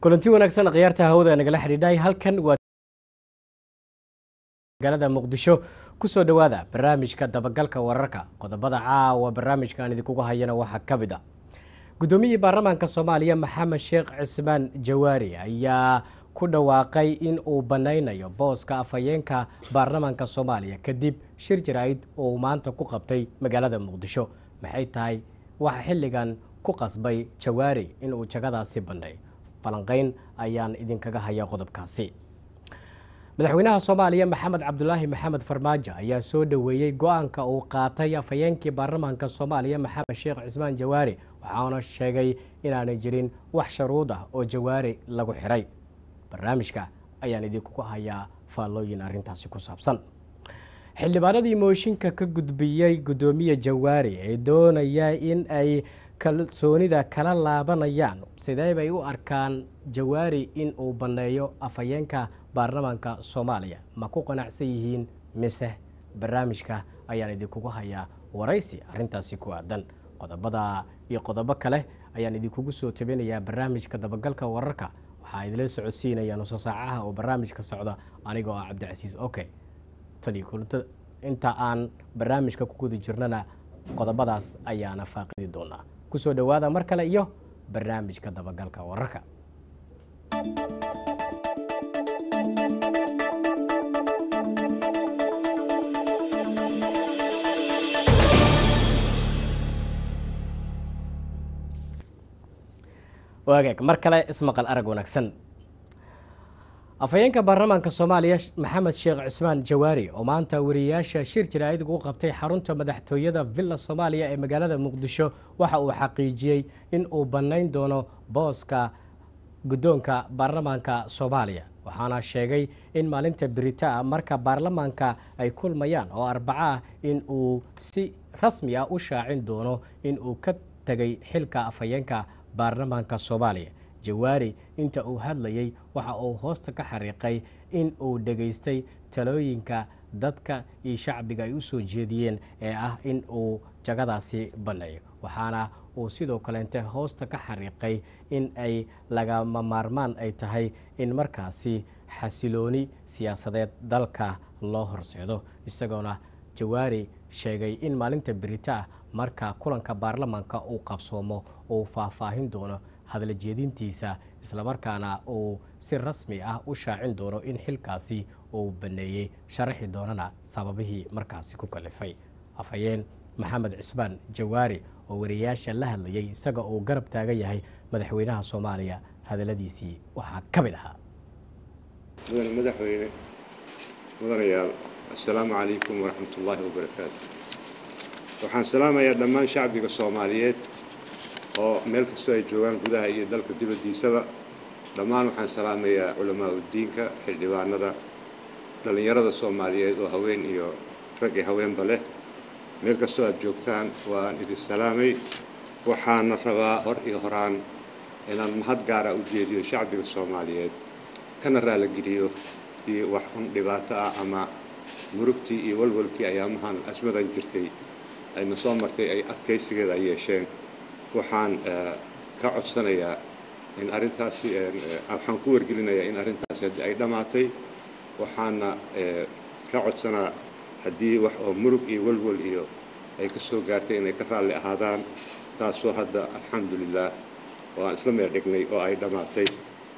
kulanti wanaagsan khiyaarta hawada nagala xidhiidhay halkan waa magaalada muqdisho kusoo dhowaada barnaamijka dabagalka wararka qodobada caawa barnaamijkan idinkugu hayana waxaa ka mid a guddoomiyihii baarlamaanka soomaaliya maxamed sheekh cismaan jawaari ayaa ku dhawaaqay in uu banaynayo booska afhayeenka baarlamaanka soomaaliya kadib shir jaraa'id oo uu maanta ku qabtay magaalada muqdisho maxay tahay waxa xilligan ku qasbay jawaari inuu jagadaasi banay falanqeyn ayaan idinkaga hayaa qodobkaasi madaxweynaha soomaaliya maxamed cabdulaahi maxamed farmaajo ayaa soo dhoweeyey go-aanka uu qaatay afhayeenkii baarlamaanka soomaaliya maxamed sheekh cismaan jawaari waxaana sheegay inaanay jirin wax sharuud ah oo jawaari lagu xiray barnaamijka ayaan idinkugu hayaa faallooyin arrintaasi ku saabsan xildhibaanadii mooshinka ka gudbiyey guddoomiye jawaari ee doonaya in ay kalsoonida kala laabanayaan sidee bay u arkaan jawaari in uu banneeyo afhayeenka baarlamaanka soomaaliya ma ku qanacsan yihiin mise barnaamijka ayaan idinkugu hayaa waraysi arrintaasi ku aadan qodobada iyo qodobo kale ayaan idinkugu soo tabinayaa barnaamijka dabagalka wararka waxaa idila socodsiinaya nuso saacaha oo barnaamijka socda anigoo ah cabdicasiis oke tani kulanta inta aan barnaamijka ku guda jirnana qodobadaas ayaana faaqidi doonaa kusoo dhowaada mar kale iyo barnaamijka dabagalka wararka waagaag mar kale ismaqal arag wanaagsan afhayeenka baarlamaanka soomaaliya maxamed sheekh cismaan jawaari oo maanta wariyayaasha shir jaraa'id ugu qabtay xarunta madaxtooyada villa soomaaliya ee magaalada muqdisho waxa uu xaqiijiyey in uu bannayn doono booska guddoonka baarlamaanka soomaaliya waxaana sheegay in maalinta beritaa marka baarlamaanka ay kulmayaan oo arbaco ah in uu si rasmi ah u shaacin doono in uu ka tegay xilka afhayeenka baarlamaanka soomaaliya jawaari inta uu hadlayey waxa uu hoosta ka xariiqay in uu dhegaystay talooyinka dadka iyo shacbiga ay u soo jeediyeen ee ah in uu jagadaasi banneeyo waxaana uu sidoo kaleente hoosta ka xariiqay in ay lagama maarmaan ay tahay in markaasi xasilooni siyaasadeed dalka loo horseedo isagoona jawaari sheegay in maalinta beritaa marka kulanka baarlamaanka uu qabsoomo uu faahfaahin doono hadla jeedintiisa islamarkaana uu si rasmi ah u shaacin doono in xilkaasi uu baneeyey sharaxi doonana sababihii markaasi ku kalifay afhayeen maxamed cismaan jawaari oo wariyayaasha la hadlayay isaga uu garab taagan yahay madaxweynaha soomaaliya hadaladiisii waxaa ka mid ahaa mudane madaxweyne mudanayaal assalaamu calaykum waraxmat ullaahi wabarakaatu waxaan salaamayaa dhammaan shacbiga soomaaliyeed oo meel kastoo ay joogaan gudaha iyo dalka dibaddiisaba dhammaan waxaan salaamayaa culamaa uddiinka xildhibaanada dhallinyarada soomaaliyeed oo haween iyo rag iyo haweenba leh meel kastoo aad joogtaan waan idin salaamay waxaana rabaa hor iyo horaan inaan mahad gaara u jeediyo shacbiga soomaaliyeed kana raaligeliyo dii wax un dhibaato ah ama murugtii iyo walwalkii ayaamahan asmadan jirtay ayna soo martay ay adkaysigeeda ay yeesheen waxaan ka codsanayaa in arrintaasi waxaan ku wargelinayaa in arrintaasi haddii ay dhammaatay waxaana ka codsanaa haddii wax oo murug iyo walwal iyo ay ka soo gaartay inay ka raalli ahaadaan taasoo hadda alxamdulilah oo aan isla meel dhignay oo ay dhammaatay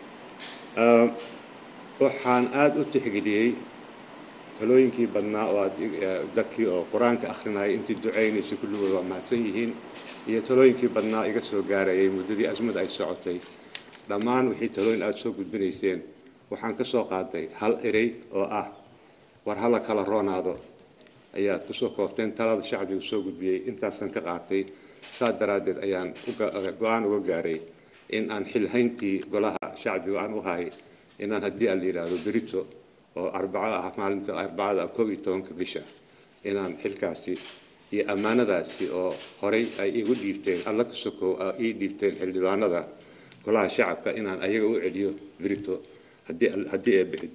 waxaan aada u tixgeliyey talooyinkii badnaa oo aad dadkii oo qur-aanka akhrinayay intii ducaynaysay kulligood waa mahadsan yihiin iyo talooyinkii badnaa iga soo gaarayay muddadii asmada ay socotay dhammaan wixii talooyin aada soo gudbinayseen waxaan ka soo qaaday hal erey oo ah war hala kala roonaado ayaad kusoo koobteen talada shacbigu soo gudbiyey intaasaan ka qaatay saas daraaddeed ayaan go-aan uga gaaray in aan xilhayntii golaha shacbiga aan u hay inaan haddii aan la yidhaahdo berito oo arbaco ah maalinta arbacada koob iyo tobanka bisha inaan xilkaasi iyo ammaanadaasi oo horay ay igu dhiibteen alla ka sokow ii dhiibteen xildhibaanada golaha shacabka inaan ayaga u celiyo berito haddii ee bixid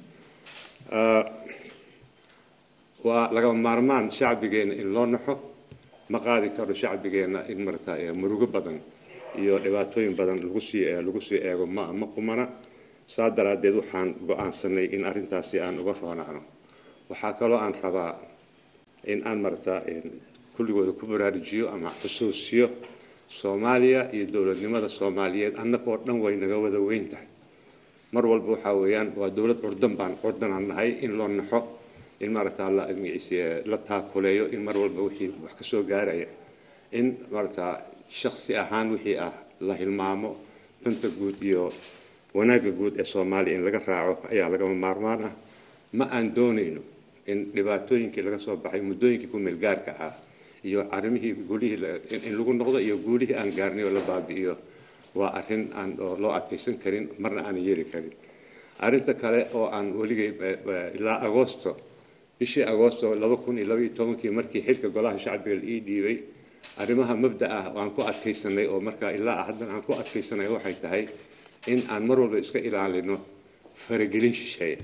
waa lagama maarmaan shacbigeenna in loo naxo ma qaadi karo shacbigeenna in marata murugo badan iyo dhibaatooyin badan lagu sii lagu sii eego ma ma qumana saa daraaddeed waxaan go-aansanay in arrintaasi aan uga roonaano waxaa kaloo aan rabaa in aan marata kulligooda ku baraarujiyo ama xusuusiyo soomaaliya iyo dowladnimada soomaaliyeed annagoo dhan way naga wada weyn tahay mar walba waxaa weeyaan waa dowlad curdan baan curdanaan nahay in loo naxo in maaragtaa la la taakuleeyo in mar walba wixii wax ka soo gaaraya in maaragtaa shaksi ahaan wixii ah la hilmaamo danta guud iyo wanaagga guud ee soomaaliya in laga raaco ayaa lagama maarmaan ah ma aan doonayno in dhibaatooyinkii laga soo baxay muddooyinkii ku meel gaarka ah iyo arrimihii guulihii in lagu noqdo iyo guulihii aan gaarnay oo la baabi'iyo waa arrin aan loo adkaysan karin marna aanan yeeli karin arrinta kale oo aan weligay ilaa agoosto bishii agoosto laba kun iyo laba iyo tobankii markii xilka golaha shacbiga la ii dhiibay arrimaha mabda ah oo aan ku adkaysanay oo markaa ilaa haddan aan ku adkaysanay waxay tahay in aan mar walba iska ilaalino faragelin shisheeya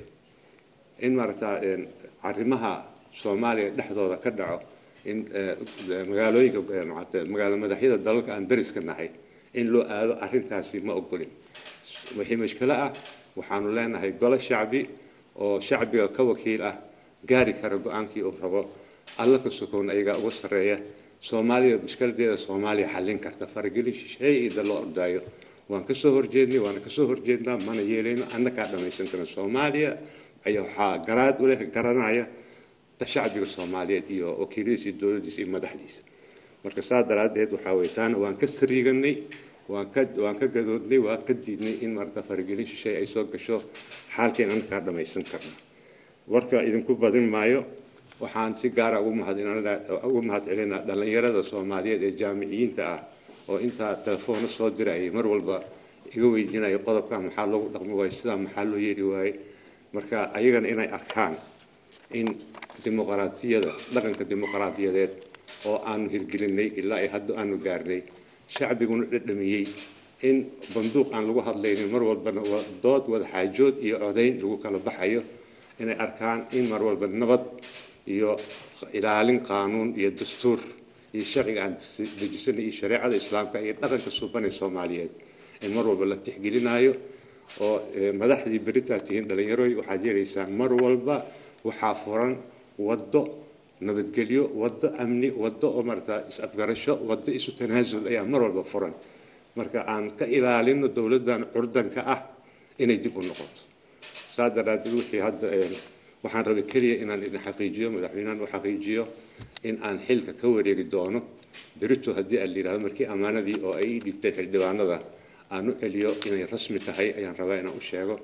in maaragtaa arrimaha soomaaliya dhexdooda ka dhaco in magaalooyinka magaalo madaxyada dalalka aan dariska nahay in loo aado arrintaasi ma ogolin wixii mashkilo ah waxaanu leenahay golo shacbi oo shacbiga ka wakiil ah gaari kara go-aankii uu rabo alla ka sokown ayagaa uga sarreeya soomaaliya mushkiladeeda soomaaliya xallin karta faragelin shisheeye ida loo ordaayo waan kasoo horjeednay waana kasoo horjeednaa mana yeelayno annakaa dhammaysan karna soomaaliya ayaa waxaa garaad u leh garanaya shacbiga soomaaliyeed iyo wakiiladiisa iyo dowladdiisa iyo madaxdiisa marka saa daraaddeed waxaa weye taana waan ka sariiganay waan ka waan ka gadoodnay waan ka diidnay in marata faragelin shisheeye ay soo gasho xaalkeen annakaa dhammaysan karna warka idinku badin maayo waxaan si gaara ugu mahad ugu mahad celinaa dhallinyarada soomaaliyeed ee jaamiciyiinta ah oo intaa telefoona soo dirayay mar walba iga weydiinaya qodobka maxaa loogu dhaqmi waayo sidaa maxaa loo yeeli waaye marka ayagana inay arkaan in dimuqraadiyada dhaqanka dimuqraadiyadeed oo aanu hirgelinay ilaa ay hadda aanu gaarnay shacbiguna dhadhamiyey in banduuq aan lagu hadlaynin mar walbana dood wada xaajood iyo codayn lagu kala baxayo inay arkaan in mar walba nabad iyo ilaalin qaanuun iyo dastuur iyo sharciga aan dejisanay iyo shareecada islaamka iyo dhaqanka suubanay soomaaliyeed in mar walba la tixgelinayo oo madaxdii beritaa tihiin dhallinyarooy waxaad yeelaysaan mar walba waxaa furan waddo nabadgelyo waddo amni waddo oo marata is-afgarasho waddo isu tanaasul ayaa mar walba furan marka aan ka ilaalino dowladdan curdanka ah inay dib u noqoto saa daraaddeed wixii hadda waxaan rabay keliya inaan idin xaqiijiyo madaxweynahan u xaqiijiyo in aan xilka ka wareegi doono berito haddii aan la yidhahdo markii ammaanadii oo ay ii dhibtay xildhibaanada aan u celiyo inay rasmi tahay ayaan rabaa inaan u sheego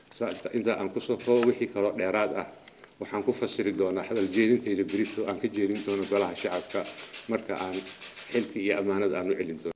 inta aan kusoo koobo wixii kaloo dheeraad ah waxaan ku fasiri doonaa hadal jeedintayda berito aan ka jeedin doono golaha shacabka marka aan xilka iyo ammaanada aan u celin doono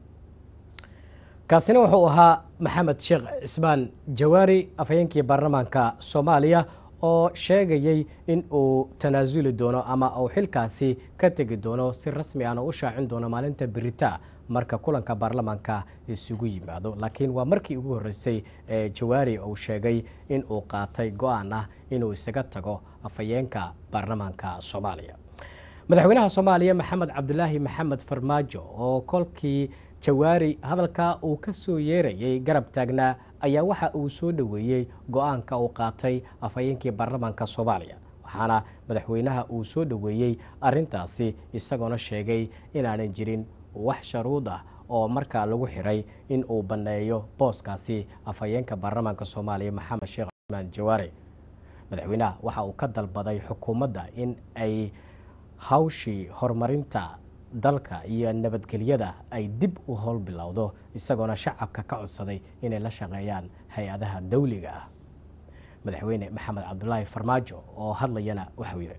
kaasina wuxuu ahaa maxamed sheekh cismaan jawaari afhayeenkii baarlamaanka soomaaliya oo sheegayey in uu tanaasuli doono ama uu xilkaasi ka tegi doono si rasmi ahna u shaacin doono maalinta berita marka kulanka baarlamaanka isugu yimaado laakiin waa markii ugu horreysay ee jawaari uu sheegay in uu qaatay go-aan ah inuu isaga tago afhayeenka baarlamaanka soomaaliya madaxweynaha soomaaliya maxamed cabdulaahi maxamed farmaajo oo kolkii jawaari hadalka uu ka soo yeerayay garab taagnaa ayaa waxa uu soo dhoweeyey go-aanka uu qaatay afhayeenkii baarlamaanka soomaaliya waxaana madaxweynaha uu soo dhoweeyey arintaasi isagoona sheegay inaanan jirin wax sharuud ah oo markaa lagu xiray in uu banneeyo booskaasi afhayeenka baarlamaanka soomaaliya maxamed sheekh cusmaan jawaare madaxweynaha waxa uu ka dalbaday xukuumadda in ay hawshii horumarinta dalka iyo nabadgelyada ay dib u howl bilowdo isagoona shacabka ka codsaday inay la shaqeeyaan hay-adaha dawliga ah madaxweyne maxamed cabdulaahi farmaajo oo hadlayana waxau yidhi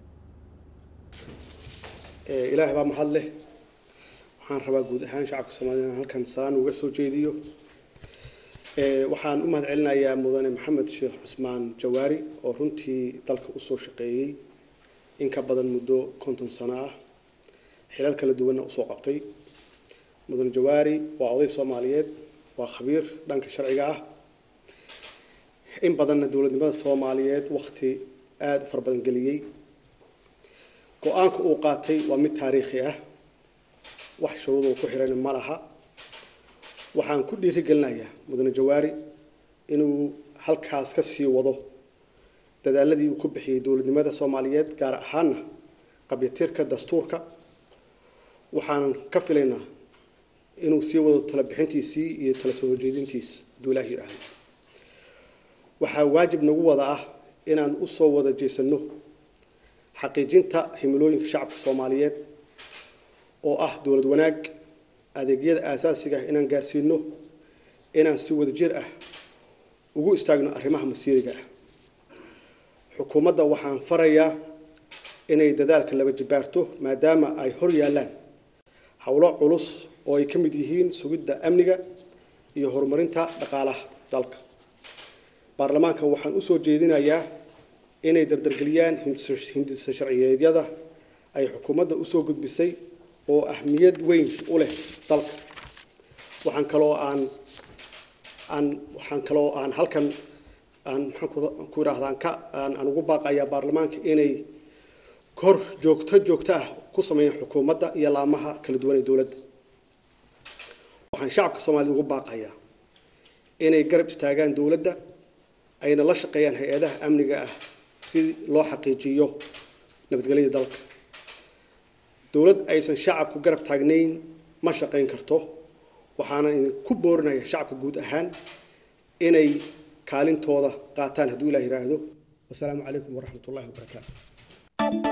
ilaahay baa mahad leh waxaan rabaa guud ahaan shacabka soomaliya inaan halkan salaan uga soo jeediyo waxaan u mahad celinayaa mudane maxamed sheekh cusmaan jawaari oo runtii dalka usoo shaqeeyey in ka badan muddo konton sano ah xilal kala duwanna usoo qabtay mudane jawaari waa oday soomaaliyeed waa khabiir dhanka sharciga ah in badanna dowladnimada soomaaliyeed wakti aada u fara badan geliyey go-aanka uu qaatay waa mid taariikhi ah wax shuruud uu ku xirayna ma laha waxaan ku dhiirigelinayaa mudane jawaari inuu halkaas ka sii wado dadaaladii uu ku bixiyey dowladnimada soomaaliyeed gaar ahaana qabyatirka dastuurka waxaanan ka filaynaa inuu sii wado tala bixintiisii iyo tala soo horjeedintiisa hadduu ilaah yidhaahdo waxaa waajib nagu wada ah inaan u soo wada jeesanno xaqiijinta himilooyinka shacabka soomaaliyeed oo ah dowlad wanaag adeegyada aasaasiga ah inaan gaarsiino inaan si wada jir ah ugu istaagno arrimaha masiiriga ah xukuumadda waxaan farayaa inay dadaalka laba jibaarto maadaama ay hor yaallaan howlo culus oo ay ka mid yihiin sugidda amniga iyo horumarinta dhaqaalaha dalka baarlamaanka waxaan u soo jeedinayaa inay dardargeliyaan hindisa sharciyeedyada ay xukuumadda usoo gudbisay oo ahmiyad weyn u leh dalka waxaan kaloo aan aan waxaan kaloo aan halkan aan maxaan ku idhahdaan ka aan aan ugu baaqayaa baarlamaanka inay kor joogto joogto ah ku sameeyaan xukuumadda iyo laamaha kala duwan ee dowladda waxaan shacabka soomaaliyed ugu baaqayaa inay garab istaagaan dowladda ayna la shaqeeyaan hay-adaha amniga ah si loo xaqiijiyo nabadgelyada dalka dowlad aysan shacabku garab taagnayn ma shaqayn karto waxaana idinku boorinaya shacabka guud ahaan inay kaalintooda qaataan hadduu ilah yidhaahdo wasalaamu calaykum waraxmat ullahi wabarakaatu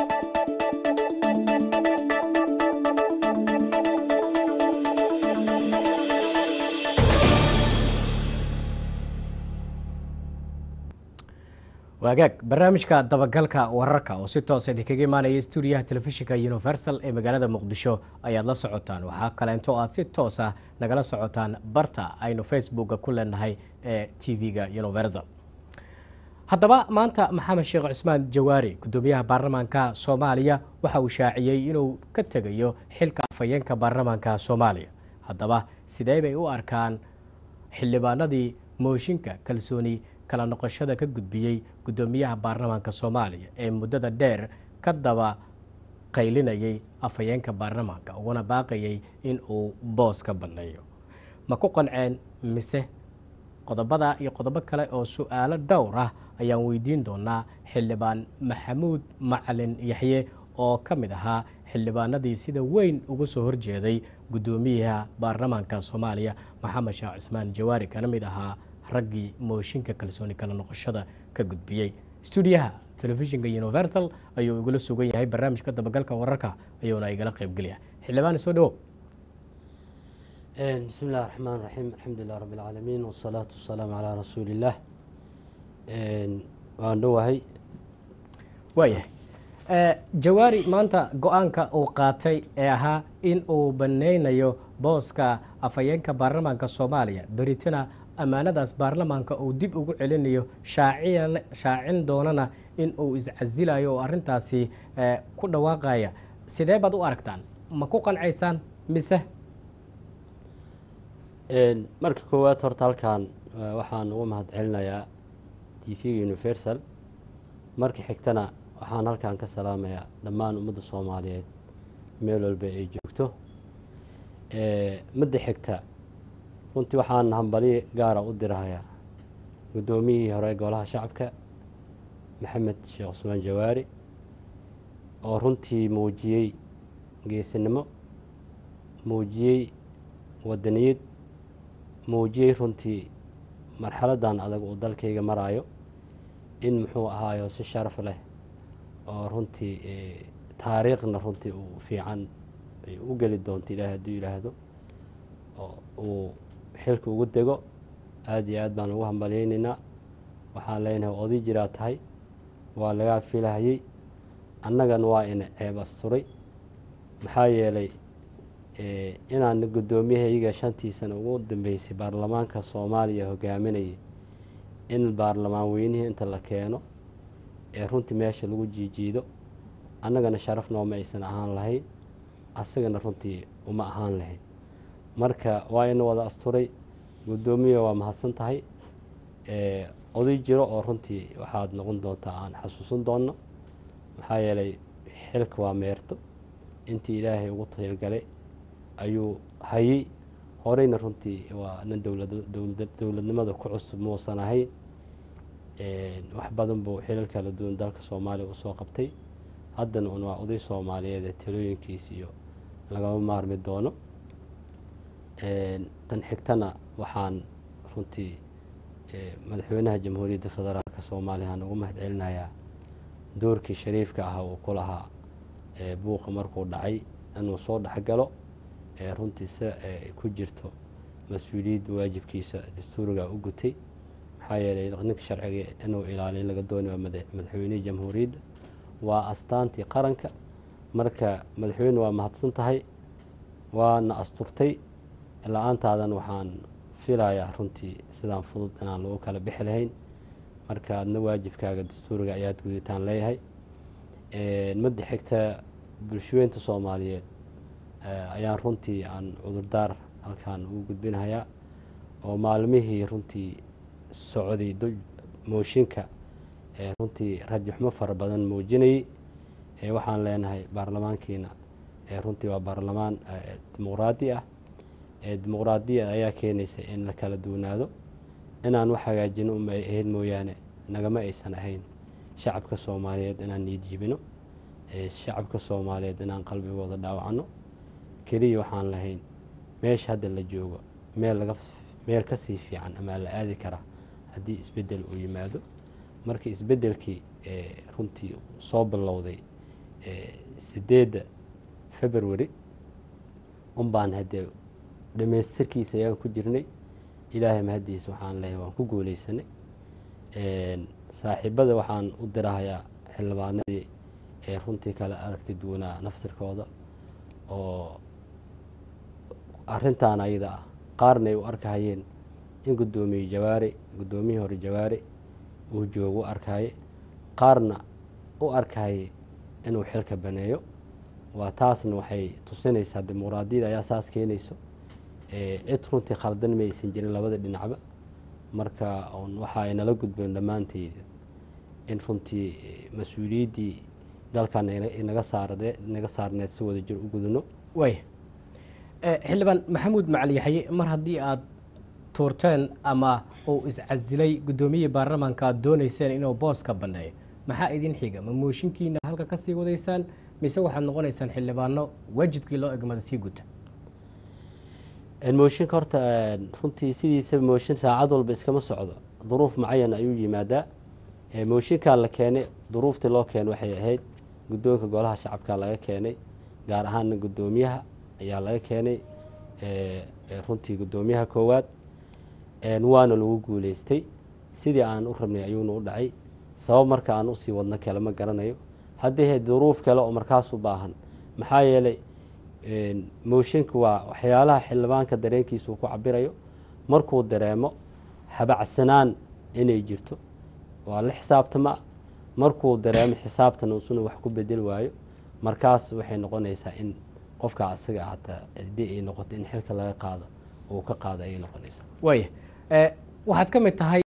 waagaag barnaamijka dabagalka wararka oo si toosa idinkaga imaanaya stuudiyaha telefishinka universal ee magaalada muqdisho ayaad la socotaan waxaa kaleento aad si toos ah nagala socotaan barta aynu facebooka ku leenahay ee t v-ga universal haddaba maanta maxamed sheekh cusmaan jawaari gudoomiyaha baarlamaanka soomaaliya waxa uu shaaciyey inuu ka tegayo xilka afhayeenka baarlamaanka soomaaliya haddaba sidee bay u arkaan xildhibaanadii mooshinka kalsooni kala noqoshada ka gudbiyey gudoomiyaha baarlamaanka soomaaliya ee muddada dheer ka daba qaylinayay afhayeenka baarlamaanka uguna baaqayay in uu boos ka banneeyo ma ku qanceen mise qodobada iyo qodobo kale oo su-aalo dhowr ah ayaan weydiin doonaa xildhibaan maxamuud macalin yaxye oo ka mid ahaa xildhibaanadii sida weyn ugu soo horjeeday gudoomiyaha baarlamaanka soomaaliya maxamed sheekh cismaan jawaari kana mid ahaa raggii mooshinka kalsooni kala noqoshada ka gudbiyey stuudiyaha telefishinka universal ayuu igula sugan yahay barnaamijka dabagalka wararka ayuuna igala qeybgelya xildhibaan soo dhawo بسم الله الرحمن الرحيم الحمد لله رب العالمين والصلاة والسلام على رسول الله waan dhowahay waayahay jawaari maanta go-aanka uu qaatay ee ahaa in uu baneynayo booska afhayeenka baarlamaanka soomaaliya beritina ammaanadaas baarlamaanka uu dib ugu celinayo shaacin doonana in uu iscasilayo oo arintaasi ku dhawaaqaya sidee baad u aragtaan ma ku qancaysaan mise marka koowaad horta halkan waxaan uga mahad celinayaa t v-ga universal marka xigtana waxaan halkan ka salaamayaa dhammaan ummadda soomaaliyeed meel walba ay joogto midda xigta runtii waxaan hambali gaara u dirahayaa guddoomiyihii hore golaha shacabka maxamed sheekh cusmaan jawaari oo runtii muujiyey geesinimo muujiyey wadaniyad muujiyey runtii marxaladan adag uu dalkayga maraayo in muxuu ahaayo si sharaf leh oo runtii taariikhna runtii uu fiican u geli doonto ilaah hadduu yidhaahdo oo uu xilka ugu dego aada iyo aad baan ugu hambalyeynaynaa waxaan leenahay oday jiraa tahay waa lagaa filahayey annagana waa ina ceeb asturay maxaa yeelay inaan guddoomiyahayaga shantii sana ugu dambeysay baarlamaanka soomaaliya hogaaminayay in baarlamaan weynihii inta la keeno ee runtii meesha lagu jiijiido annagana sharaf nooma aysan ahaan lahayn asagana runtii uma ahaan lahayn marka waa ina wada asturay guddoomiya waa mahadsan tahay oday jiro oo runtii waxaad noqon doontaa aan xasuusan doonno maxaa yeelay xilka waa meerto intii ilaahay ugu talgalay ayuu hayey horeyna runtii waa nin dowlad dowlad dowladnimada ku cusub muusan ahayn wax badan buu xilal kala duwan dalka soomaaliya usoo qabtay haddana un waa oday soomaaliyeed ee talooyinkiis iyo lagama maarmi doono tan xigtana waxaan runtii madaxweynaha jamhuuriyadda federaalk soomaaliya aan ugu mahad celinayaa doorkii shariifka ah uu ku lahaa buuqa markuu dhacay inuu soo dhexgalo runtii se ku jirto mas-uuliyadda waajibkiisa dastuuriga u gutay maxaa yeelay ninka sharciga inuu ilaaliyo laga doonay waa madaxweynihii jamhuuriyadda waa astaantii qaranka marka madaxweyne waa mahadsan tahay waana asturtay la-aantaadan waxaan filayaa runtii sidaan fudud inaan lagu kala bixi lahayn marka adna waajibkaaga dastuuriga ayaad guditaan leeyahay madda xigta bulshaweynta soomaaliyeed ayaan runtii aan cudurdaar halkaan ugu gudbinahayaa oo maalmihii runtii socday mooshinka runtii rajaxumo fara badan muujinayay waxaan leenahay baarlamaankiina runtii waa baarlamaan dimuqraadi ah dimuqraadiya ayaa keenaysa in la kala duwanaado inaan wax hagaajino uma ay ahayd mooyaane nagama aysan ahayn shacabka soomaaliyeed inaan niidjibino shacabka soomaaliyeed inaan qalbigooda dhaawacno keliya waxaan lahayn meesha hadda la joogo meel laga meel kasii fiican amaa la aadi karaa haddii isbeddel uu yimaado marka isbeddelkii runtii soo bilowday sideedda february unbaan haddee dhamaystirkiisa ayaan ku jirnay ilaahay mahaddiisa waxaan leeyahay waan ku guuleysanay saaxiibada waxaan u dirahayaa xildhibaanadii ee runtii kala aragti duwanaa naftirkooda oo arrintan ayada ah qaarna ay u arkahayeen in guddoomiye jawaari guddoomiyihii hore jawaari uu joogo u arkaye qaarna u arkahayay inuu xilka baneeyo waa taasna waxay tusinaysaa dimuqraadiyada ayaa saas keenayso cid runtii khaldan ma aysan jirin labada dhinacba marka waxa ay nala gudbeen dhammaanteyda in runtii mas-uuliyaddii dalkan inaga saarde inaga saarneed si wada jir u gudano waaya xildhibaan maxamuud macali yaxye mar haddii aada tuurteen ama uu iscasilay guddoomiyihii baarlamaanka aada dooneyseen inuu booska banneeyo maxaa idin xiga ma mooshinkiina halka ka sii wadaysaan mise waxaad noqonaysaan xildhibaano waajibkii loo egmada sii guta mooshinka horta runtii sidiisaba mooshin saacad walba iskama socdo duruuf mucayan ayuu yimaadaa mooshinkaa la keenay duruuftii loo keenay waxay ahayd guddoonka golaha shacabka laga keenay gaar ahaana guddoomiyaha ayaa laga keenay runtii guddoomiyaha koowaad waana lagu guuleystay sidii aan u rabnay ayuuna u dhacay sabab marka aan usii wadno kale ma garanayo haddii ahayd duruuf kale oo markaas u baahan maxaa yeelay mooshinka waa waxyaalaha xildhibaanka dareenkiisa uu ku cabirayo markuu dareemo habacsanaan inay jirto waa la xisaabtama markuu dareemo xisaabtan usuna wax ku bedel waayo markaas waxay noqonaysaa in qofka asaga hataa haddii ay noqoto in xilka laga qaado uu ka qaado ayay noqonaysaa waaya waxaad ka mid tahay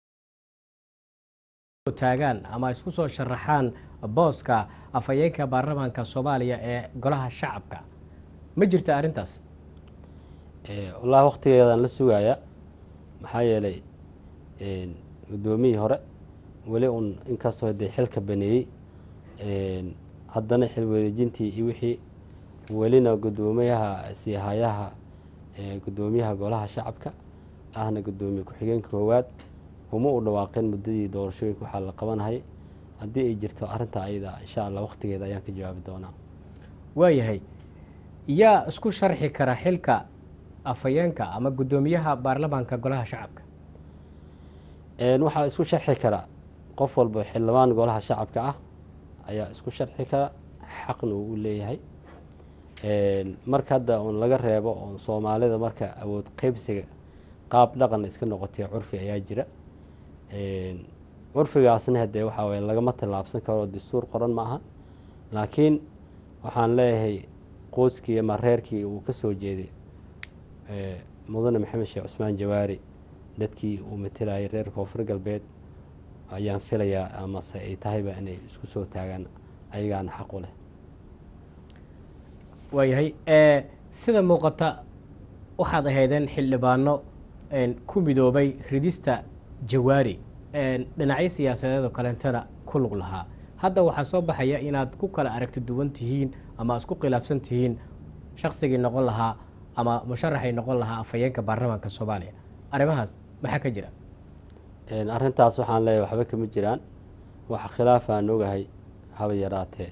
taagaan ama isku soo sharaxaan booska afhayeenka baarlamaanka soomaaliya ee golaha shacabka ma jirta arrintaas wallahi waktigeedaan la sugayaa maxaa yeelay guddoomiyii hore weli un inkastoo hadee xilka baneeyey haddana xil wareejintii iyo wixii welina guddoomiyaha siihayaha guddoomiyaha golaha shacabka ahna guddoomiye ku-xigeenka koowaad uma u dhawaaqeen muddadii doorashooyinka waxaa la qabanahayay haddii ay jirto arrintaa ayada insha allah waktigeeda ayaan ka jawaabi doonaa waayahay yaa isku sharxi kara xilka afhayeenka ama guddoomiyaha baarlamaanka golaha shacabka waxaa isku sharxi kara qof walba xildhibaan golaha shacabka ah ayaa isku sharxi kara xaqna uu u leeyahay marka hadda un laga reebo oon soomaalida marka awood qeybsiga qaab dhaqan iska noqotay curfi ayaa jira curfigaasna hadee waxaa waye lagama tallaabsan karo dastuur qoran ma aha laakiin waxaan leeyahay qoyskii ama reerkii uu ka soo jeeday mudane maxamed sheekh cusmaan jawaari dadkii uu matelayay reer koonfur galbeed ayaan filayaa amase ay tahayba inay isku soo taagaan ayagaana xaq u leh waayahay sida muuqata waxaad ahaydeen xildhibaano ku midoobay ridista jawaari dhinacyo siyaasadeed oo kaleentana ku lug lahaa hadda waxaa soo baxaya inaad ku kala aragti duwan tihiin ama isku khilaafsan tihiin shaksigii noqon lahaa ama musharaxay noqon lahaa afhayeenka baarlamaanka soomaaliya arrimahaas maxaa ka jira arrintaas waxaan leeyahay waxba kama jiraan waxa khilaafaan ogahay haba yaraatee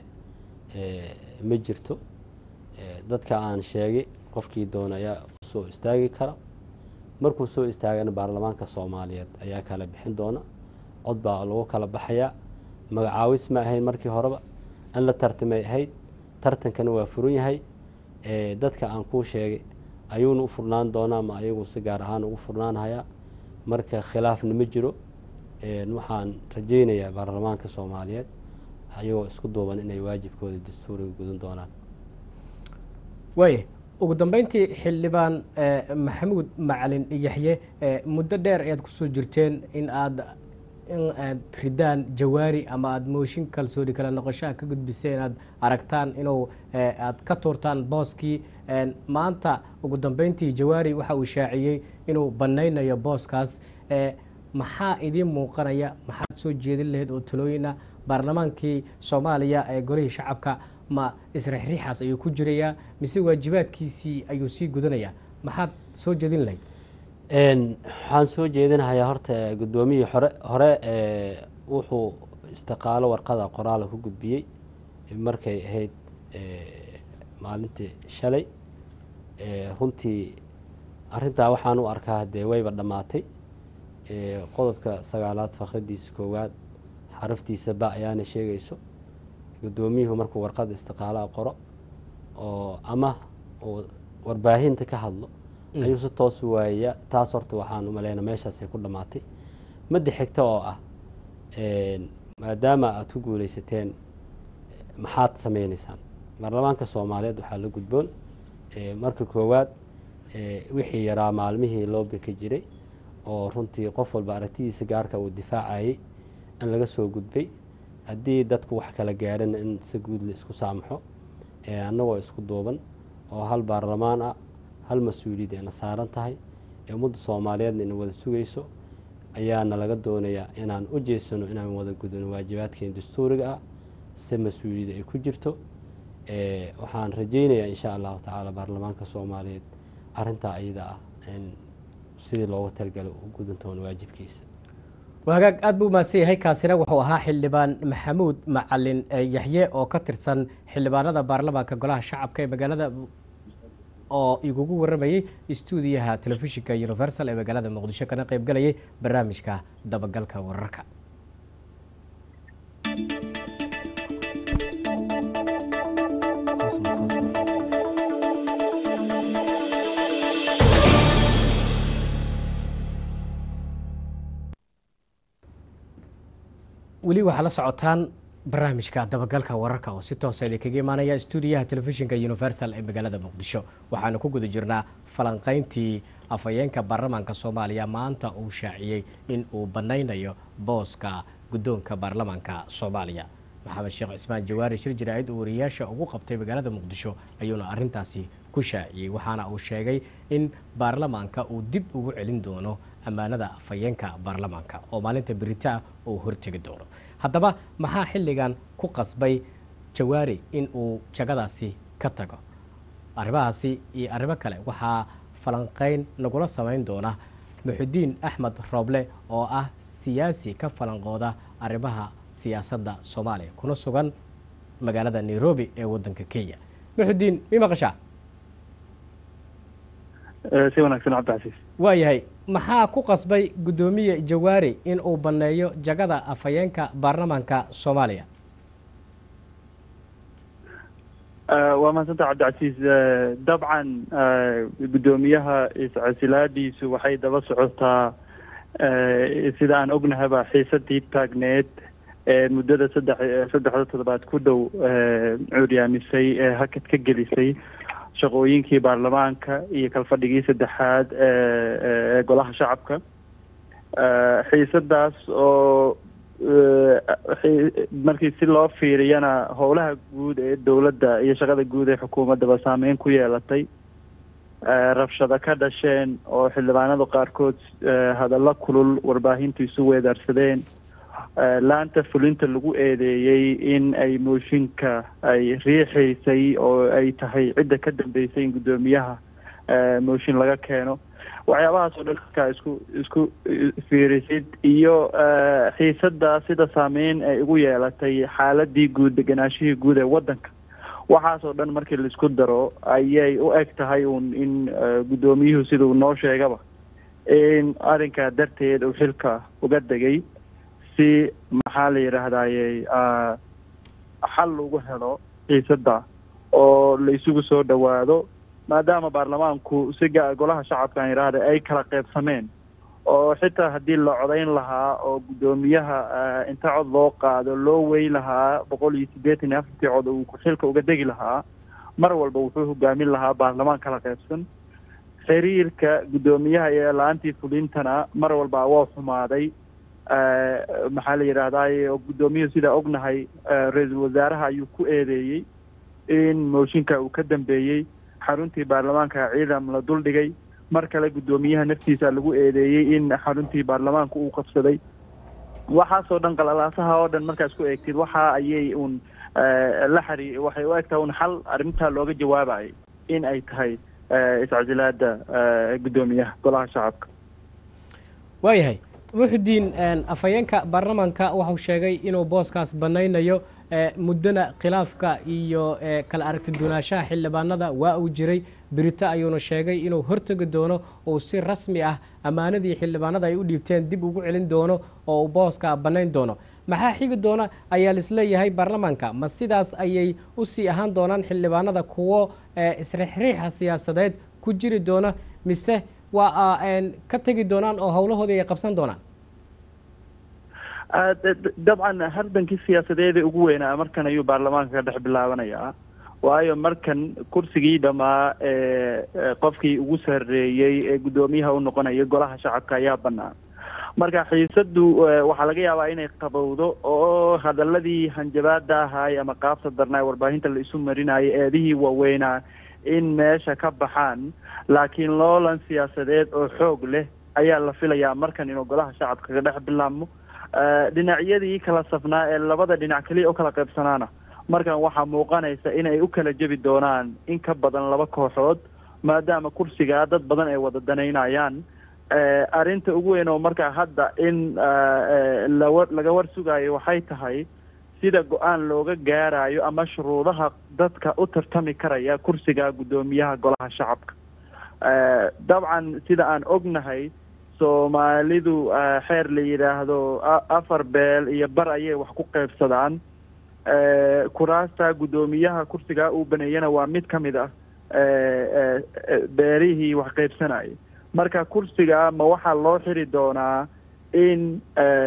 ma jirto dadka aan sheegay qofkii doona ayaa soo istaagi kara markuu soo istaagana baarlamaanka soomaaliyeed ayaa kala bixin doona cod baa lagu kala baxayaa magacaawis ma ahayn markii horeba in la tartamay ahayd tartankana waa furan yahay dadka aan kuu sheegay ayuuna u furnaan doonaa ma ayagu si gaar ahaan ugu furnaanhayaa marka khilaafna ma jiro waxaan rajaynayaa baarlamaanka soomaaliyeed ayagoo isku duuban inay waajibkooda dastuuriga gudan doonaan waaya ugu dambeyntii xildhibaan maxamuud macalin yaxye muddo dheer ayaad kusoo jirteen in aad in aad ridaan jawaari ama aada mooshin kalsooni kala noqoshaha ka gudbiseen inaad aragtaan inuu aad ka tuurtaan booskii maanta ugu dambeyntii jawaari waxa uu shaaciyey inuu banaynayo booskaas maxaa idiin muuqanaya maxaad soo jeedin lahayd oo talooyina baarlamaankii soomaaliya ee golihii shacabka ma isrixriixaas ayuu ku jirayaa mise waajibaadkiisii ayuu sii gudanayaa maxaad soo jeedin lahayd waxaan soo jeedinahayaa horta guddoomiyii hore hore wuxuu istiqaalo warqada qoraala ku gudbiyey markay ahayd maalintii shalay runtii arintaa waxaan u arkaa dee wayba dhammaatay qodobka sagaalaad fakradiisa koowaad xaraftiisa ba ayaana sheegayso guddoomiyuhu markuu warqada istiqaalaha qoro oo ama uu warbaahinta ka hadlo ayuu si toos u waayaya taas horta waxaan u maleyna meeshaasay ku dhammaatay madda xigta oo ah maadaama aada ku guuleysateen maxaad sameyneysaan baarlamaanka soomaaliyeed waxaa la gudboon marka koowaad wixii yaraa maalmihii loobinka jiray oo runtii qof walba aragtidiisa gaarka uu difaacayay in laga soo gudbay haddii dadku wax kala gaarana in si guud la isku saamaxo annagoo isku duuban oo hal baarlamaan ah hal mas-uuliyad ayna saaran tahay ee ummadda soomaaliyeedna ina wada sugayso ayaana laga doonayaa inaan u jeesano inaan wada gudano waajibaadkeena dastuuriga ah si mas-uuliyadda ay ku jirto waxaan rajaynayaa insha allahu tacaala baarlamaanka soomaaliyeed arintaa iyada ah in sidii loogu talgalo u gudantoona waajibkiisa hagaag aada buu mahadsan yahay kaasina wuxuu ahaa xildhibaan maxamuud macalin yaxye oo ka tirsan xildhibaanada baarlamaanka golaha shacabka ee magaalada oo igugu waramayey stuudiyaha telefishinka universal ee magaalada muqdisho kana qeyb galayay barnaamijka dabagalka wararka weli waxaa la socotaan barnaamijka dabagalka wararka oo si toosa idinkaga imaanaya stuudiyaha telefishinka universal ee magaalada muqdisho waxaanu ku guda jirnaa falanqeyntii afhayeenka baarlamaanka soomaaliya maanta uu shaaciyey in uu banaynayo booska guddoonka baarlamaanka soomaaliya maxamed sheekh cismaan jawaari shir jaraa'id uu wariyaasha ugu qabtay magaalada muqdisho ayuuna arintaasi ku shaaciyey waxaana uu sheegay in baarlamaanka uu dib ugu celin doono ammaanada afhayeenka baarlamaanka oo maalinta beritaa uu hortegi doono haddaba maxaa xilligan ku qasbay jawaari in uu jagadaasi ka tago arrimahaasi iyo arrimo kale waxaa falanqeyn nagula samayn doona muxudiin axmed rooble oo ah siyaasi ka falanqooda arrimaha siyaasadda soomaaliya kuna sugan magaalada nairobi ee waddanka kenya muxudiin mi maqashaa si wanaagsan cabdicasiis waayahay maxaa ku qasbay guddoomiye jawaari in uu banneeyo jagada afhayeenka baarlamaanka soomaaliya waa mahadsanta cabdicasiis dabcan guddoomiyaha iscasilaadiisu waxay daba socotaa sida aan ognahaba xiisadii taagneed ee muddada saddex saddexda toddobaad ku dhow curyaamisay ee hakad ka gelisay shaqooyinkii baarlamaanka iyo kalfadhigii saddexaad ee golaha shacabka xiisadaas oo markii si loo fiiriyana howlaha guud ee dowladda iyo shaqada guud ee xukuumaddaba saameyn ku yeelatay rabshado ka dhasheen oo xildhibaanada qaarkood hadallo kulul warbaahintu isu weedaarsadeen laanta fulinta lagu eedeeyey in ay mooshinka ay riixaysay oo ay tahay cidda ka dambeysay in guddoomiyaha mooshin laga keeno waxyaabahaas oo dhan markaa isku isku fiirisid iyo xiisadda sida saameyn ay ugu yeelatay xaaladii guud deganaashihii guud ee waddanka waxaas oo dhan markii laisku daro ayay u eg tahay uun in guddoomiyuhu sida uu noo sheegaba in arrinkaa darteed uu xilka uga degay si maxaa la yidhaahdaye xal lagu helo xiisadda oo la isugu soo dhowaado maadaama baarlamaanku si ga golaha shacabka aan yidhaahda ay kala qeybsameen oo xitaa haddii la codayn lahaa oo guddoomiyaha inta cod loo qaado loo wey lahaa boqol iyo siddeetan iyo afartii cod uu xilka uga degi lahaa mar walba wuxuu hogaamin lahaa baarlamaan kala qeybsan xiriirka guddoomiyaha iyo la-aantii fulintana mar walba waa xumaaday maxaa la yidhaahdaye oo guddoomiyuhu sidaa ognahay ra-iisul wasaaraha ayuu ku eedeeyey in mooshinka uu ka dambeeyey xaruntii baarlamaanka ciidam la duldhigay mar kale guddoomiyaha naftiisa lagu eedeeyey in xaruntii baarlamaanka uu qabsaday waxaasoo dhan qalalaasaha oo dhan markaas ku eegtid waxa ayay uun la xari waxay u egtahay un xal arrintaa looga jawaabayay in ay tahay iscasilaada guddoomiyaha golaha shacabka waayahay muxudiin afhayeenka baarlamaanka waxau sheegay inuu booskaas banaynayo muddona khilaafka iyo kala aragti duunaanshaha xildhibaanada waa uu jiray berito ayuuna sheegay inuu hortegi doono uu si rasmi ah ammaanadii xildhibaanada ay u dhiibteen dib ugu celin doono oo uu booska bannayn doono maxaa xigi doona ayaa laisleeyahay baarlamaanka ma sidaas ayay usii ahaan doonaan xildhibaanada kuwo isriixriixa siyaasadeed ku jiri doona mise waa ka tegi doonaan oo howlahoodii ay qabsan doonaan dabcan hardankii siyaasadeeda ugu weynaa markan ayuu baarlamaanka ka dhex bilaabanayaa waayo markan kursigii dhammaa ee qofkii ugu sarreeyey ee guddoomiyaha u noqonaya golaha shacabka ayaa bannaan marka xiisaddu waxaa laga yaabaa inay qabowdo oo hadaladii hanjabaada ahaay ama qaabta darnaa warbaahinta la isu marinayo eedihii waaweynaa in meesha ka baxaan laakiin loolan siyaasadeed oo xoog leh ayaa la filayaa markan inuu golaha shacabka ka dhex bilaabmo dhinacyadii kala safnaa ee labada dhinac keliya u kala qaybsanaana markan waxaa muuqanaysa inay u kala jebi doonaan in ka badan laba kooxood maadaama kursigaa dad badan ay wada danaynayaan arrinta ugu weyn oo markaa hadda in lawa laga war sugaayo waxay tahay sida go-aan looga gaarayo ama shuruudaha dadka u tartami karaya kursiga guddoomiyaha golaha shacabka dabcan sida aan ognahay soomaalidu xeer la yidhaahdo afar beel iyo bar ayay wax ku qaybsadaan kuraasta guddoomiyaha kursigaa uu baneeyana waa mid ka mid ah beerihii wax qaybsanayay marka kursiga ma waxaa loo xiri doonaa in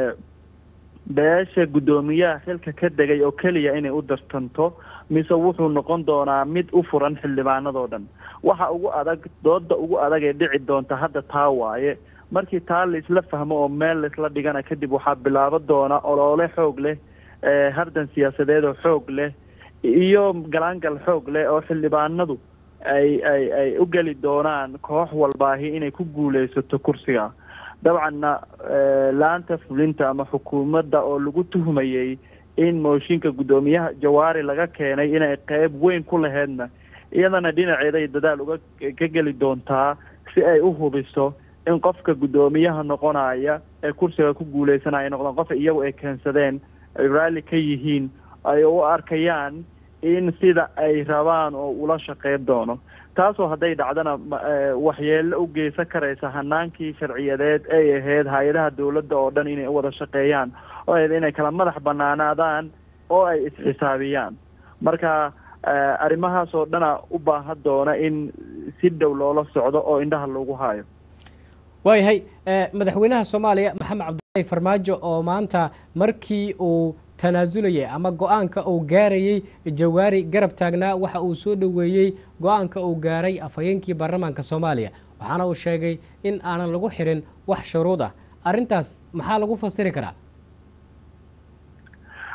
beesha guddoomiyaha xilka ka degay oo keliya inay u dartanto mise wuxuu noqon doonaa mid u furan xildhibaanadoo dhan waxa ugu adag dooda ugu adag ee dhici doonta hadda taa waaye markii taa laisla fahmo oo meel laisla dhigana kadib waxaa bilaabo doona oloole xoog leh hardan siyaasadeed oo xoog leh iyo galaangal xoog leh oo xildhibaanadu ay ay ay u geli doonaan koox walbaahi inay ku guuleysato kursiga dabcanna laanta fulinta ama xukuumadda oo lagu tuhmayey in mooshinka guddoomiyaha jawaari laga keenay inay qeyb weyn ku laheydna iyadana dhinaceeday dadaal uga ka geli doontaa si ay u hubiso in qofka guddoomiyaha noqonaya ee kursiga ku guuleysanaya noqdaan qof iyagu ay keensadeen ay raalli ka yihiin ay u arkayaan in sida ay rabaan oo ula shaqeyn doono taasoo hadday dhacdana waxyeelo u geysan karaysa hanaankii sharciyadeed ay ahayd hay-adaha dowladda oo dhan inay u wada shaqeeyaan oo ahayd inay kala madax banaanaadaan oo ay isxisaabiyaan marka arrimahaas oo dhana u baahan doona in si dhow loola socdo oo indhaha loogu haayo waayahay madaxweynaha soomaaliya maxamed cabdullaahi farmaajo oo maanta markii uu tanaasulayay ama go-aanka uu gaarayey jawaari garab taagnaa waxa uu soo dhoweeyey go-aanka uu gaaray afhayeenkii baarlamaanka soomaaliya waxaana uu sheegay in aanan lagu xirin wax shuruud ah arrintaas maxaa lagu fasiri karaa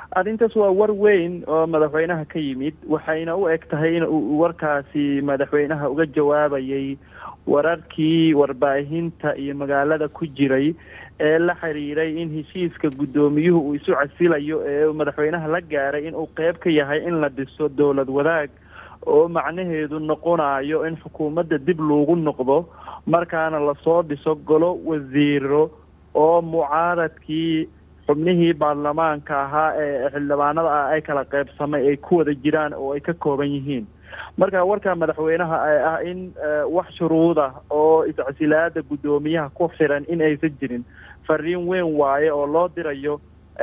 arrintaas waa war weyn oo madaxweynaha ka yimid waxayna u eg tahay in uu warkaasi madaxweynaha uga jawaabayay wararkii warbaahinta iyo magaalada ku jiray ee la xiriiray in heshiiska guddoomiyuhu uu isu casilayo ee madaxweynaha la gaaray inuu qeyb ka yahay in la dhiso dowlad wadaag oo macnaheedu noqonayo in xukuumadda dib loogu noqdo markaana lasoo dhiso golo wasiiro oo mucaaradkii xubnihii baarlamaanka ahaa ee xildhibaanada ah ay kala qeybsamay ay ku wada jiraan oo ay ka kooban yihiin marka warka madaxweynaha ee ah in wax shuruuda oo iscasilaada guddoomiyaha ku xiran in aysan jirin fariin weyn waaye oo loo dirayo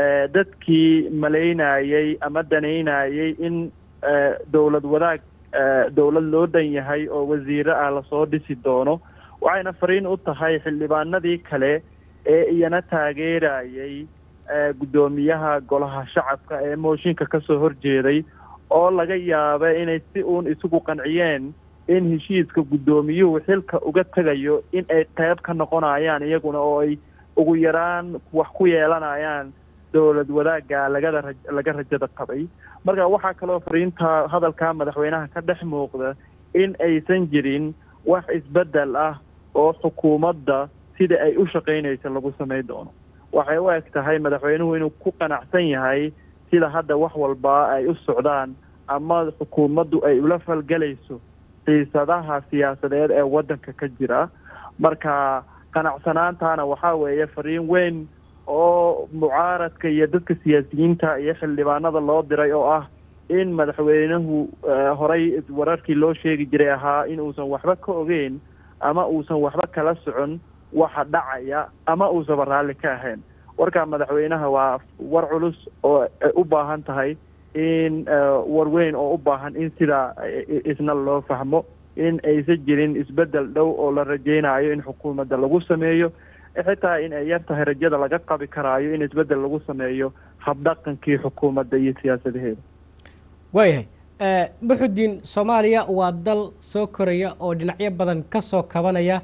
dadkii malaynayay ama danaynayay in dowlad wadaag dowlad loo dhan yahay oo wasiiro ah lasoo dhisi doono waxayna fariin u tahay xildhibaanadii kale ee iyana taageerayay guddoomiyaha golaha shacabka ee mooshinka kasoo horjeeday oo laga yaaba inay si uun isugu qanciyeen in heshiiska guddoomiyuhu xilka uga tegayo in ay qeyb ka noqonayaan iyaguna oo ay ugu yaraan wax ku yeelanayaan dowlad wadaagga lagada ra laga rajada qabay marka waxaa kaloo fariinta hadalka madaxweynaha ka dhex muuqda in aysan jirin wax isbedel ah oo xukuumadda sida ay u shaqaynaysa lagu samay doono waxay u eg tahay madaxweynuhu inuu ku qanacsan yahay sida hadda wax walba ay u socdaan ama xukuumaddu ay ula falgelayso xiisadaha siyaasadeed ee waddanka ka jira marka qanacsanaantaana waxaa weeye fariin weyn oo mucaaradka iyo dadka siyaasiyiinta iyo xildhibaanada loo diray oo ah in madaxweynuhu horey wararkii loo sheegi jiray ahaa in uusan waxba ka ogeyn ama uusan waxba kala socon waxa dhacaya ama uusaba raalli ka ahayn warka madaxweynaha waa war culus oo u baahan tahay in war weyn oo u baahan in sidaa isna loo fahmo in aysan jirin isbedel dhow oo la rajeynayo in xukuumadda lagu sameeyo xitaa in ay yar tahay rajada laga qabi karaayo in isbedel lagu sameeyo habdhaqankii xukuumadda iyo siyaasadaheeda waayahay muxudiin soomaaliya waa dal soo koraya oo dhinacyo badan ka soo kabanaya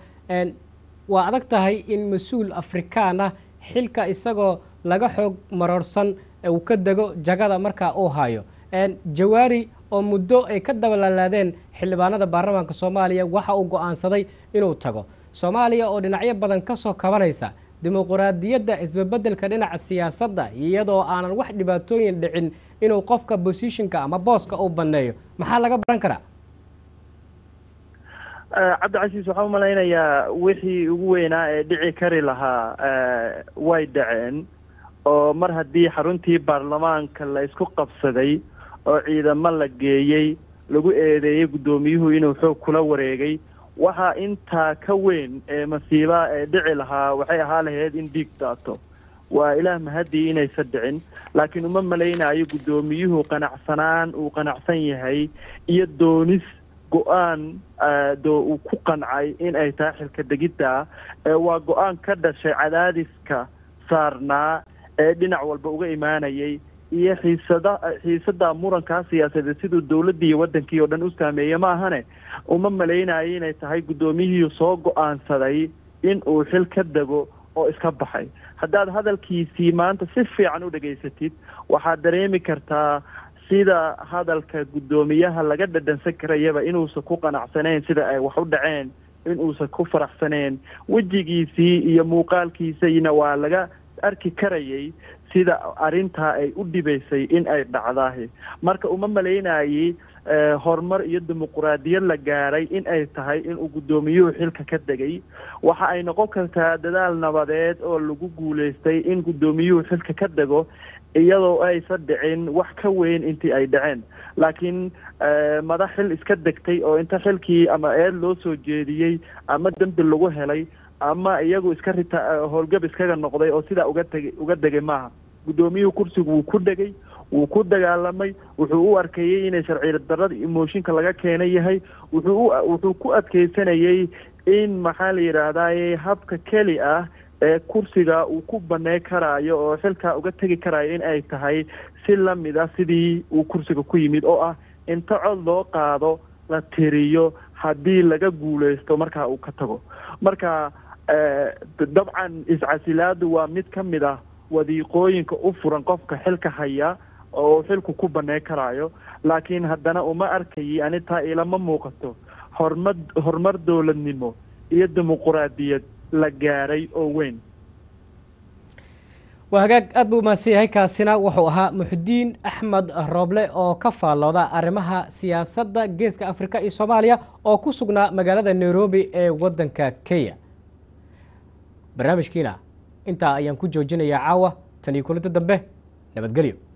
waa adag tahay in mas-uul afrikaan ah xilka isagoo laga xoog maroorsan uu ka dego jagada markaa uu hayo jawaari oo muddo ay ka dabalalaadeen xildhibaanada baarlamaanka soomaaliya waxa uu go-aansaday inuu tago soomaaliya oo dhinacyo badan ka soo kabanaysa dimuquraadiyadda isbabeddelka dhinaca siyaasadda iyadoo aanan wax dhibaatooyin dhicin inuu qofka bosishinka ama booska uu banneeyo maxaa laga baran karaa cabdicasiis waxaan umalaynayaa wixii ugu weynaa ee dhici kari lahaa way dhaceen oo mar haddii xaruntii baarlamaanka la isku qabsaday oo ciidamo la geeyey lagu eedeeyey guddoomiyuhu inuu xoog kula wareegay waxaa intaa ka weyn ee masiiba ee dhici lahaa waxay ahaa lahayd in dhiig daato waa ilaah mahadii inaysa dhicin laakiin uma malaynayo guddoomiyuhu qanacsanaan uu qanacsan yahay iyo doonis go-aan doo uu ku qancay in ay tahay xilka degidda waa go-aan ka dhashay cadaadiska saarnaa ee dhinac walba uga imaanayay iyo xiisada xiisada murankaa siyaasadeed siduu dowladdii iyo waddankii oo dhan u saameeye ma ahane uma malaynayo inay tahay guddoomiyihii soo go-aansaday in uu xil ka dego oo iska baxay haddaad hadalkiisii maanta si fiican u dhegaysatid waxaad dareemi kartaa sida hadalka guddoomiyaha laga dhadhansan karayaba inuusan ku qanacsanayn sida ay wax u dhaceen inuusan ku faraxsaneen wejigiisii iyo muuqaalkiisayna waa laga arki karayay sida arrintaa ay u dhibaysay in ay dhacdaahi marka uma malaynayey horumar iyo dimuquraadiyad la gaaray in ay tahay inuu guddoomiyuhu xilka ka degay waxa ay noqon kartaa dadaal nabadeed oo lagu guulaystay in guddoomiyuhu xilka ka dego iyadoo aysan dhicin wax ka weyn intii ay dhaceen laakiin madax xil iska degtay oo inta xilkii ama eed loo soo jeediyey ama dembi lagu helay ama iyagu iska rita howlgab iskaga noqday oo sidaa uga tegay uga degay maaha guddoomiyuhu kursigu wuu ku dhegay wuu ku dagaalamay wuxuu u arkayey inay sharci darada emooshinka laga keenay yahay wuxuu wuxuu ku adkeysanayay in maxaa la yidhaahdaye habka keli ah ee kursiga uu ku baney karaayo oo xilkaa uga tegi karaayo in ay tahay si lamid ah sidii uu kursiga ku yimid oo ah inta cod loo qaado la tiriyo haddii laga guuleysto markaa uu ka tago marka dabcan iscasilaadu waa mid ka mid ah wadiiqooyinka u furan qofka xilka haya oo uu xilku ku baney karaayo laakiin haddana uma arkayi ani taa ilama muuqato horumar horumar dowladnimo iyo dimuquraadiyad la gaaray oo weyn waa hagaag aad buu umahadsan yahay kaasina wuxuu ahaa muxudiin axmed rooble oo ka faallooda arrimaha siyaasadda geeska afrika iyo soomaaliya oo ku sugnaa magaalada nairobi ee waddanka kenya barnaamijkiina intaa ayaan ku joojinayaa caawa tan iyo kulinta dambe nabadgelyo